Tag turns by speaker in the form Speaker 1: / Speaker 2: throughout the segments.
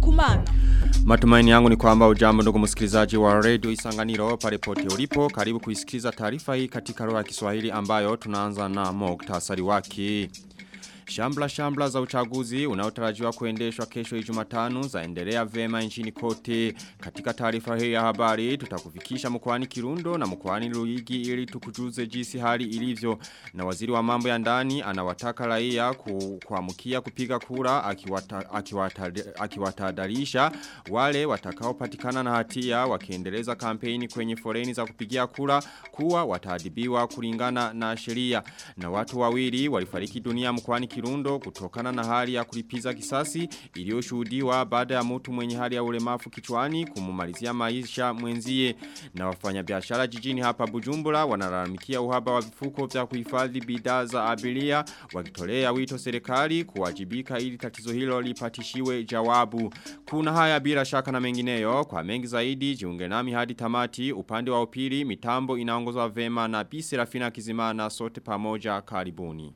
Speaker 1: kumana.
Speaker 2: Matumaini yangu ni kwamba ujambo ndugu msikilizaji wa radio Isanganiro pale pote ulipo. Karibu kuisikiza taarifa hii katika lugha ya Kiswahili ambayo tunaanza na muktasari wake. Shambla shambla za uchaguzi unaotarajiwa kuendeshwa kesho Ijumatano zaendelea vema nchini kote. Katika taarifa hii ya habari tutakufikisha mkoani Kirundo na mkoani Luigi ili tukujuze jinsi hali ilivyo. Na waziri wa mambo ya ndani anawataka raia ku, kuamkia kupiga kura akiwatahadharisha akiwata wale watakaopatikana na hatia wakiendeleza kampeni kwenye foreni za kupigia kura kuwa wataadibiwa kulingana na sheria. Na watu wawili walifariki dunia mkoani Kirundo kutokana na hali ya kulipiza kisasi iliyoshuhudiwa baada ya mtu mwenye hali ya ulemavu kichwani kumumalizia maisha mwenzie na wafanyabiashara jijini hapa Bujumbura wanalalamikia uhaba wa vifuko vya kuhifadhi bidhaa za abiria wakitolea wito serikali kuwajibika ili tatizo hilo lipatishiwe jawabu kuna haya bila shaka na mengineyo kwa mengi zaidi jiunge nami hadi tamati upande wa upili mitambo inaongozwa vema na Bi Serafina Kizimana sote pamoja karibuni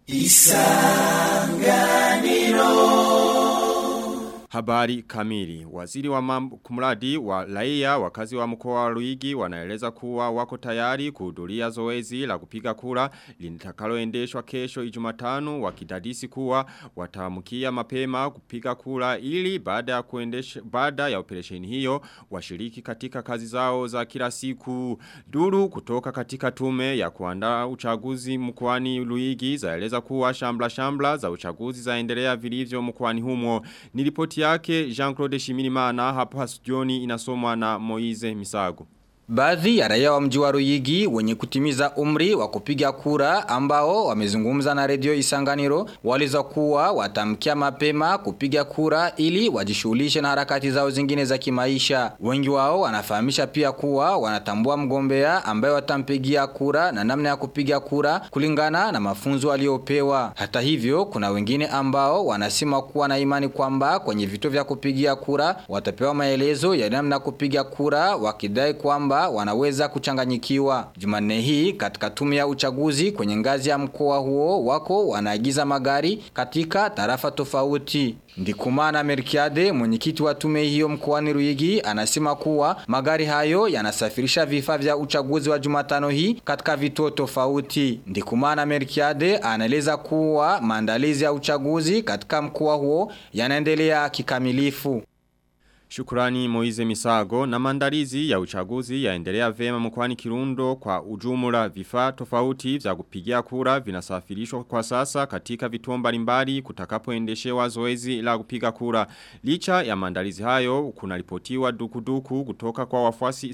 Speaker 2: Isanganiro Habari kamili. Waziri wa mambo kumradi wa raia wakazi wa mkoa wa Ruigi wanaeleza kuwa wako tayari kuhudhuria zoezi la kupiga kura litakaloendeshwa kesho Ijumatano wakidadisi kuwa wataamkia mapema kupiga kura ili baada ya kuendesha baada ya operesheni hiyo washiriki katika kazi zao za kila siku. Duru kutoka katika tume ya kuandaa uchaguzi mkoani Ruigi zaeleza kuwa shambla shambla za uchaguzi zaendelea vilivyo mkoani humo. Nilipoti yake Jean-Claude Shimirimana hapa studioni inasomwa na Moize Misago.
Speaker 3: Baadhi ya raia wa mji wa Ruyigi wenye kutimiza umri wa kupiga kura ambao wamezungumza na redio Isanganiro waliza kuwa watamkia mapema kupiga kura ili wajishughulishe na harakati zao zingine za kimaisha. Wengi wao wanafahamisha pia kuwa wanatambua mgombea ambaye watampigia kura na namna ya kupiga kura kulingana na mafunzo waliopewa. Hata hivyo kuna wengine ambao wanasema kuwa na imani kwamba kwenye vituo vya kupigia kura watapewa maelezo ya namna kupiga kura wakidai kwamba kwamba wanaweza kuchanganyikiwa. Jumanne hii katika tume ya uchaguzi kwenye ngazi ya mkoa huo wako wanaagiza magari katika tarafa tofauti. Ndikumana Merkiade mwenyekiti wa tume hiyo mkoani Ruigi anasema kuwa magari hayo yanasafirisha vifaa vya uchaguzi wa Jumatano hii katika vituo tofauti. Ndikumana Merkiade anaeleza kuwa maandalizi ya uchaguzi katika mkoa huo yanaendelea kikamilifu.
Speaker 2: Shukurani Moize Misago na mandalizi ya uchaguzi yaendelea vema mkwani Kirundo kwa ujumla vifaa tofauti vya kupigia kura vinasafirishwa kwa sasa katika vituo mbalimbali kutakapoendeshewa zoezi la kupiga kura. Licha ya mandalizi hayo kuna ripotiwa dukuduku kutoka kwa wafuasi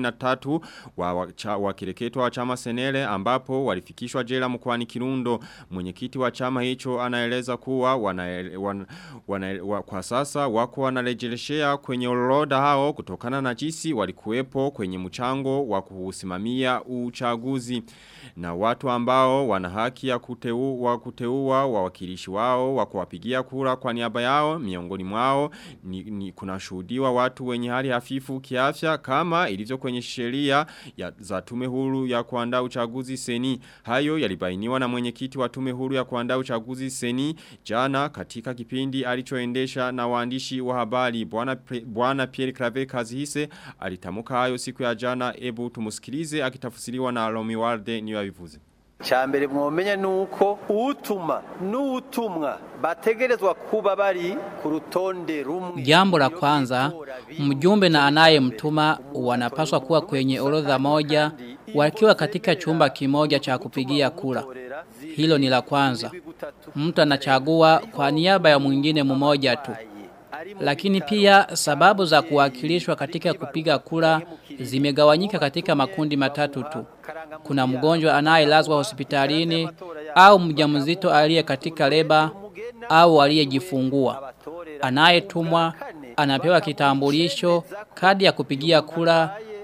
Speaker 2: 63 wa, wa, cha, wa kireketwa wa chama Senele ambapo walifikishwa jela mkwani Kirundo. Mwenyekiti wa chama hicho anaeleza kuwa wana, wana, wana, wa, kwa sasa wako wanarejeleshea kwenye orodha hao kutokana na jinsi walikuwepo kwenye mchango wa kusimamia uchaguzi na watu ambao wana haki ya kuteu, wa kuteua wawakilishi wao wa kuwapigia kura kwa niaba yao miongoni mwao ni, ni kuna shuhudiwa watu wenye hali hafifu kiafya kama ilivyo kwenye sheria za tume huru ya kuandaa uchaguzi seni hayo yalibainiwa na mwenyekiti wa tume huru ya kuandaa uchaguzi seni jana katika kipindi alichoendesha na waandishi wa habari bwana Bwana Pierre Claver Kazihise alitamuka hayo siku ya jana ebu tumusikilize akitafsiriwa na Romi Walde niyo abivuze.
Speaker 4: Chambere mwomenya nuko utuma n'utumwa bategerezwa kuba bari ku rutonde rumwe.
Speaker 5: Jambo la kwanza, mjumbe na anayemtuma wanapaswa kuwa kwenye orodha moja wakiwa katika chumba kimoja cha kupigia kura. Hilo ni la kwanza. Mtu anachagua kwa niaba ya mwingine mmoja tu. Lakini pia sababu za kuwakilishwa katika kupiga kura zimegawanyika katika makundi matatu tu. Kuna mgonjwa anayelazwa hospitalini au mjamzito aliye katika leba au aliyejifungua. Anayetumwa anapewa kitambulisho, kadi ya kupigia kura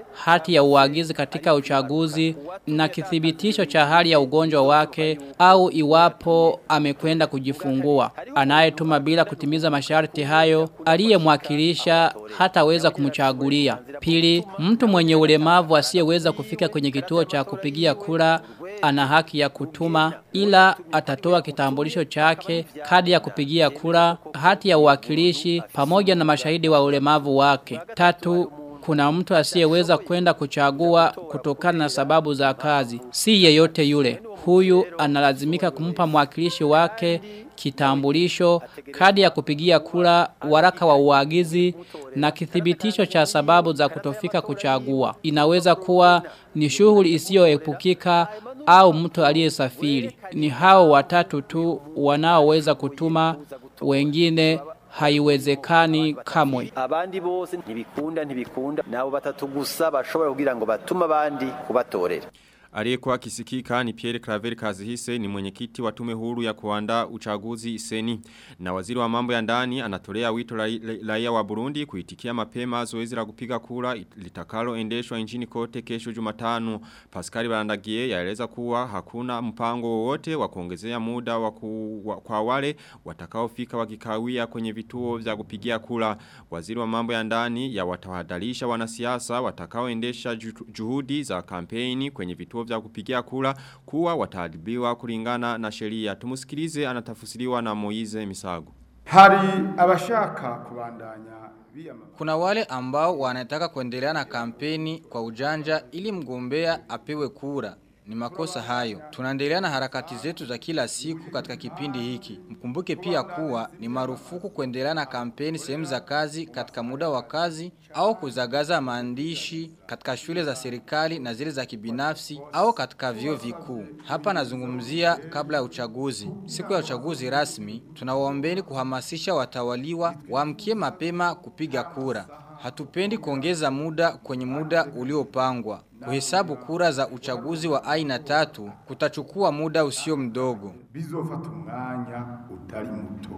Speaker 5: hati ya uagizi katika uchaguzi na kithibitisho cha hali ya ugonjwa wake au iwapo amekwenda kujifungua. Anayetuma bila kutimiza masharti hayo aliyemwakilisha hataweza kumchagulia. Pili, mtu mwenye ulemavu asiyeweza kufika kwenye kituo cha kupigia kura ana haki ya kutuma ila atatoa kitambulisho chake, kadi ya kupigia kura, hati ya uwakilishi pamoja na mashahidi wa ulemavu wake. Tatu, kuna mtu asiyeweza kwenda kuchagua kutokana na sababu za kazi. Si yeyote yule. Huyu analazimika kumpa mwakilishi wake kitambulisho, kadi ya kupigia kura, waraka wa uagizi na kithibitisho cha sababu za kutofika kuchagua. Inaweza kuwa ni shughuli isiyoepukika au mtu aliyesafiri. Ni hao watatu tu wanaoweza kutuma wengine haiwezekani kamwe.
Speaker 4: abandi bose ntibikunda ntibikunda nabo batatu gusa bashobora kugira ngo batume abandi kubatorera
Speaker 2: Aliyekuwa kisikika ni Pierre Claver Kazihise ni mwenyekiti wa tume huru ya kuandaa uchaguzi seni. Na waziri wa mambo ya ndani anatolea wito raia wa Burundi kuitikia mapema zoezi la kupiga kura litakalo endeshwa nchini kote kesho Jumatano. Pascal Barandagie yaeleza kuwa hakuna mpango wowote wa kuongezea muda wa ku, wa, kwa wale watakaofika wakikawia kwenye vituo vya kupigia kura. Waziri wa mambo ya ndani ya watawadalisha wanasiasa watakaoendesha juhudi za kampeni kwenye vituo vya kupigia kura kuwa wataadhibiwa kulingana na sheria. Tumusikilize anatafusiriwa na Moize Misago.
Speaker 1: Hari abashaka kubandanya
Speaker 3: Kuna wale ambao wanataka kuendelea na kampeni kwa ujanja ili mgombea apewe kura. Ni makosa hayo. Tunaendelea na harakati zetu za kila siku katika kipindi hiki. Mkumbuke pia kuwa ni marufuku kuendelea na kampeni sehemu za kazi katika muda wa kazi au kuzagaza maandishi katika shule za serikali na zile za kibinafsi au katika vyuo vikuu. Hapa nazungumzia kabla ya uchaguzi. Siku ya uchaguzi rasmi tunawaombeni kuhamasisha watawaliwa waamkie mapema kupiga kura. Hatupendi kuongeza muda kwenye muda uliopangwa. Kuhesabu kura za uchaguzi wa aina tatu kutachukua muda usio mdogo.
Speaker 1: bizofata umwanya utari muto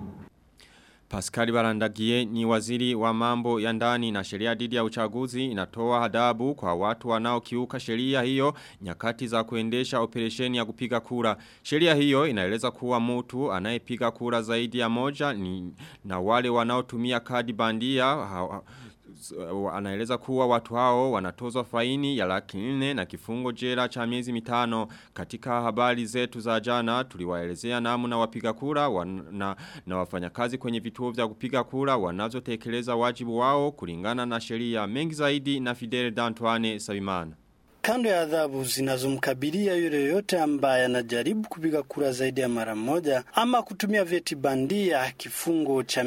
Speaker 2: Pascal Barandagie ni waziri wa mambo ya ndani na sheria dhidi ya uchaguzi inatoa adabu kwa watu wanaokiuka sheria hiyo nyakati za kuendesha operesheni ya kupiga kura. Sheria hiyo inaeleza kuwa mtu anayepiga kura zaidi ya moja ni na wale wanaotumia kadi bandia ha, anaeleza kuwa watu hao wanatozwa faini ya laki nne na kifungo jela cha miezi mitano katika habari zetu za jana tuliwaelezea namna wapiga kura wan, na, na wafanyakazi kwenye vituo vya kupiga kura wanazotekeleza wajibu wao kulingana na sheria mengi zaidi na Fidel Dantoine Sabimana
Speaker 6: Kando ya adhabu zinazomkabilia yule yote ambaye anajaribu kupiga kura zaidi ya mara moja ama kutumia vyeti bandia, kifungo cha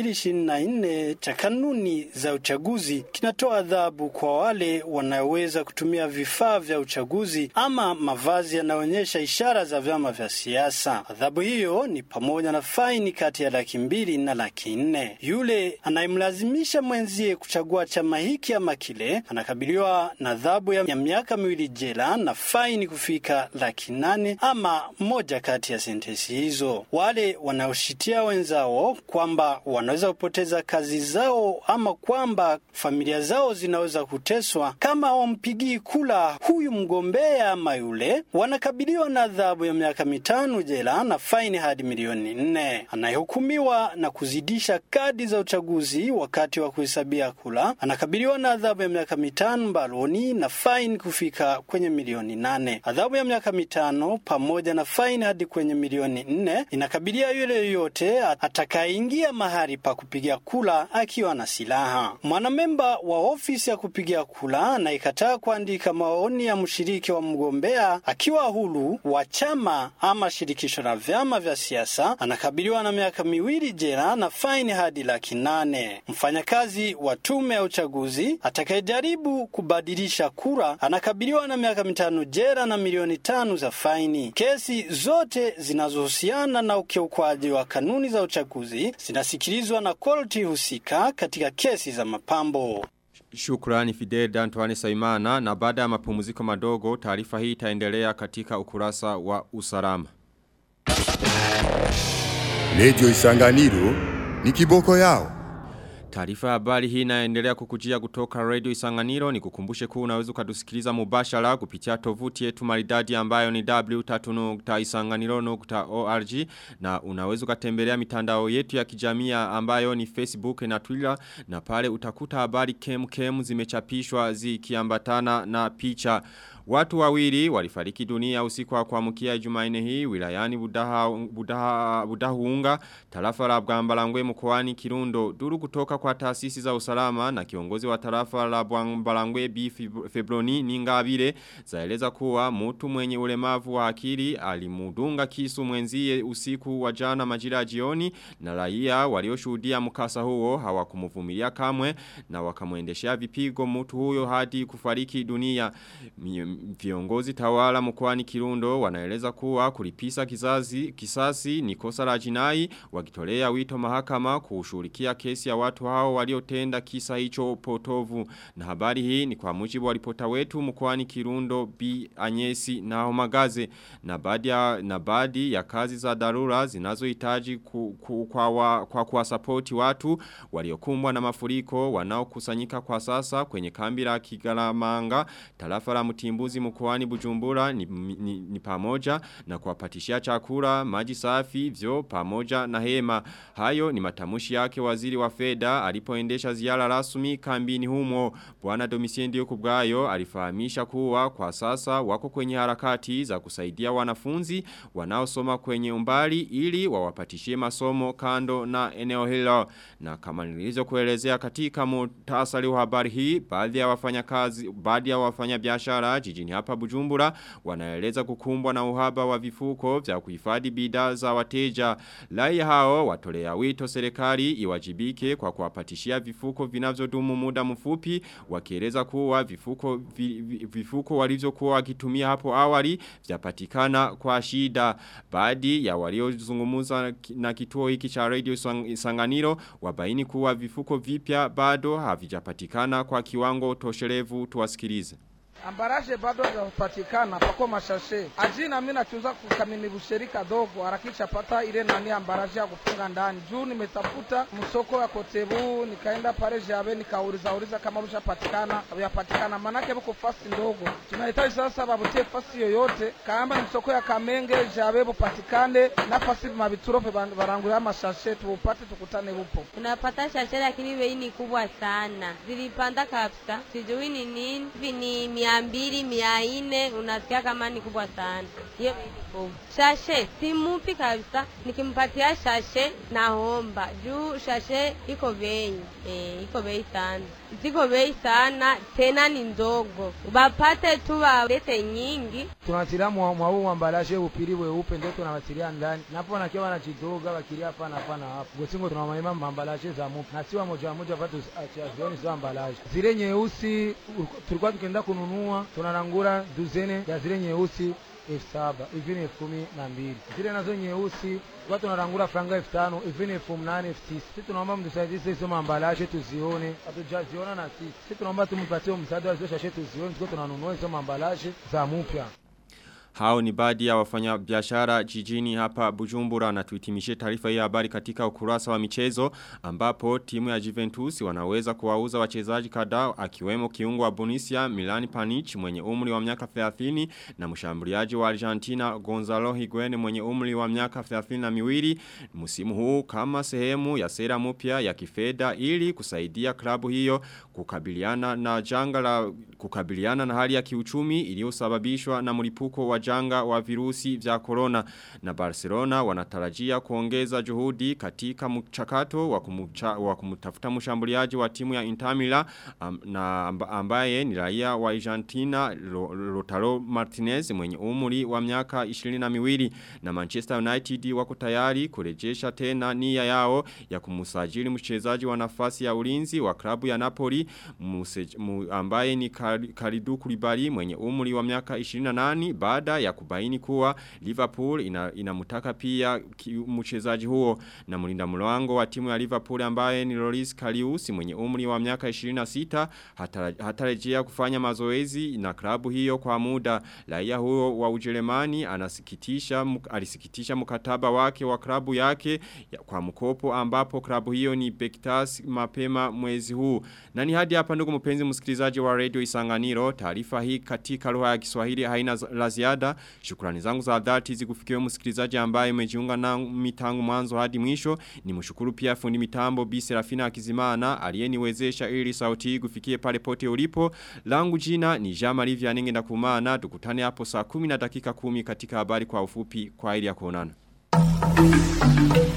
Speaker 6: 224 cha kanuni za uchaguzi kinatoa adhabu kwa wale wanaweza kutumia vifaa vya uchaguzi ama mavazi yanaonyesha ishara za vyama vya siasa. Adhabu hiyo ni pamoja na faini kati ya laki mbili na laki nne. Yule anayemlazimisha mwenzie kuchagua chama hiki ama kile anakabiliwa na adhabu ya miaka miaka miwili jela na faini kufika laki nane ama moja kati ya sentensi hizo. Wale wanaoshitia wenzao kwamba wanaweza kupoteza kazi zao ama kwamba familia zao zinaweza kuteswa kama hawampigii kula huyu mgombea ama yule, wanakabiliwa na adhabu ya miaka mitano jela na faini hadi milioni nne. Anayehukumiwa na kuzidisha kadi za uchaguzi wakati wa kuhesabia kula anakabiliwa na adhabu ya miaka mitano mbaloni na faini kufika kwenye milioni nane. Adhabu ya miaka mitano pamoja na faini hadi kwenye milioni nne inakabilia yule yoyote atakayeingia mahali pa kupigia kula akiwa na silaha. Mwanamemba wa ofisi ya kupigia kula anayekataa kuandika maoni ya mshiriki wa mgombea akiwa huru wa chama ama shirikisho la vyama vya siasa anakabiliwa na miaka miwili jela na faini hadi laki nane. Mfanyakazi wa tume ya uchaguzi atakayejaribu kubadilisha kura anakabiliwa na miaka mitano jela na milioni tano za faini. Kesi zote zinazohusiana na ukiukwaji wa kanuni za uchaguzi zinasikilizwa na korti husika katika kesi za mapambo.
Speaker 2: Shukrani Fidel Dantuane Saimana na baada ya mapumziko madogo taarifa hii itaendelea katika ukurasa wa usalama.
Speaker 7: Lejo Isanganiro ni kiboko yao.
Speaker 2: Taarifa ya habari hii inaendelea kukujia kutoka Radio Isanganiro ni kukumbushe kuwa unaweza ukadusikiliza mubashara kupitia tovuti yetu maridadi ambayo ni w3.isanganiro.org na unaweza ukatembelea mitandao yetu ya kijamii ambayo ni Facebook na Twitter na pale utakuta habari kem kem zimechapishwa zikiambatana na picha. Watu wawili walifariki dunia usiku wa kuamkia Jumanne hii wilayani Budaha Budaha Budahuunga tarafa la Bwambalangwe mkoani Kirundo duru kutoka kwa taasisi za usalama na kiongozi wa tarafa la Bwambalangwe B Febroni Ningabire zaeleza kuwa mtu mwenye ulemavu wa akili alimudunga kisu mwenzie usiku wa jana majira ya jioni na raia walioshuhudia mkasa huo hawakumuvumilia kamwe na wakamuendeshea vipigo mtu huyo hadi kufariki dunia viongozi tawala mkoani Kirundo wanaeleza kuwa kulipisa kizazi kisasi ni kosa la jinai wakitolea wito mahakama kushughulikia kesi ya watu hao waliotenda kisa hicho potovu na habari hii ni kwa mujibu wa ripota wetu mkoani Kirundo B Anyesi na Homagaze na baadhi ya na baadhi ya kazi za dharura zinazohitaji ku, ku, kwa wa, kwa kuwasapoti watu waliokumbwa na mafuriko wanaokusanyika kwa sasa kwenye kambi la Kigaramanga tarafa la Mtimbuzi mkoani Bujumbura ni, ni, ni pamoja na kuwapatishia chakula, maji safi, vyo pamoja na hema. Hayo ni matamushi yake waziri wa fedha alipoendesha ziara rasmi kambini humo. Bwana Domisiendi kubwayo alifahamisha kuwa kwa sasa wako kwenye harakati za kusaidia wanafunzi wanaosoma kwenye umbali ili wawapatishie masomo kando na eneo hilo. Na kama nilizo kuelezea katika mutasari wa habari hii, baadhi ya wafanyakazi, baadhi ya wafanyabiashara jijini hapa Bujumbura wanaeleza kukumbwa na uhaba wa vifuko vya kuhifadhi bidhaa za wateja. Lai hao watolea wito serikali iwajibike kwa kuwapatishia vifuko vinavyodumu muda mfupi wakieleza kuwa vifuko vi, vi, vifuko walivyokuwa wakitumia hapo awali vyapatikana kwa shida. Baadhi ya waliozungumza na kituo hiki cha Radio Sanganiro wabaini kuwa vifuko vipya bado havijapatikana kwa kiwango tosherevu tuwasikilize
Speaker 7: ambaraje bado hajapatikana pako mashashe ajina mimi nachuza kukamini busheri kadogo harakisha pata ile nani ambaraje ya kufunga ndani juu nimetafuta msoko ya kotebu nikaenda pale jabe nikauliza uliza kama bushapatikana hajapatikana manake buko fasi ndogo tunahitaji sasa babutie fasi yoyote kama ni msoko ya kamenge jabe bupatikane na fasi mabituro pe barangura mashashe tupate tukutane bupo
Speaker 8: tunapata shashe lakini bei ni kubwa sana zilipanda kabisa sijui ni nini ni mia mbili mia nne unasikia kama ni kubwa sana hiyo shashe simupi kabisa nikimpatia shashe naomba juu shashe iko bei e, iko bei sana ziko bei sana tena ni ndogo bapate tu walete nyingi
Speaker 7: tunatilia mwau mwambalaje upiri weupe ndio tunawatilia ndani napo nakiwa wanajidoga wakilia hapana hapana hapo gosingo tunamaima mambalaje za mupi na siwa moja moja watu achiazioni sio ambalaje zile nyeusi tulikuwa tukienda kununua tunarangura duzene ya zile nyeusi elfu saba hivi ni elfu kumi na mbili zile nazo nyeusi kwa tunarangura franga elfu tano hivi ni elfu mnane elfu tisa sisi tunaomba mtusaidie hizo maambalaje tuzione hatujaziona na sisi sisi tunaomba tumpatie msaada wa hizo shashe tuzione tuko tunanunua hizo maambalaje za mpya
Speaker 2: Hao ni baadhi ya wafanya biashara jijini hapa Bujumbura na tuitimishe taarifa hii habari katika ukurasa wa michezo ambapo timu ya Juventus wanaweza kuwauza wachezaji kadhaa akiwemo kiungo wa Bonisia Milani Panic mwenye umri wa miaka 30 na mshambuliaji wa Argentina Gonzalo Higuain mwenye umri wa miaka 32 msimu huu kama sehemu ya sera mpya ya kifedha ili kusaidia klabu hiyo kukabiliana na janga la kukabiliana na hali ya kiuchumi iliyosababishwa na mlipuko wa janga wa virusi vya corona na Barcelona wanatarajia kuongeza juhudi katika mchakato wa, kumucha, wa kumtafuta mshambuliaji wa timu ya Inter Milan um, na ambaye ni raia wa Argentina Lautaro Martinez mwenye umri wa miaka 22 na Manchester United wako tayari kurejesha tena nia yao ya kumusajili mchezaji wa nafasi ya ulinzi wa klabu ya Napoli muse, mu, ambaye ni Kalidu Kulibali mwenye umri wa miaka 28 baada ya kubaini kuwa Liverpool ina, inamutaka pia mchezaji huo na mlinda mlango wa timu ya Liverpool ambaye ni Loris Karius mwenye umri wa miaka 26 hatarejea hata kufanya mazoezi na klabu hiyo kwa muda raia huo wa Ujerumani anasikitisha alisikitisha mkataba wake wa klabu yake ya, kwa mkopo ambapo klabu hiyo ni Besiktas mapema mwezi huu na ni hadi hapa ndugu mpenzi msikilizaji wa Radio Isanganiro taarifa hii katika lugha ya Kiswahili haina la ziada shukrani zangu za dhati zikufikiwe msikilizaji ambaye umejiunga na mitangu mwanzo hadi mwisho ni mshukuru pia fundi mitambo Bi Serafina Akizimana aliyeniwezesha ili sauti hii kufikie pale pote ulipo langu jina ni Jama Livia Nenge ndakumana tukutane hapo saa 10 na dakika 10 katika habari kwa ufupi kwa ili ya kuonana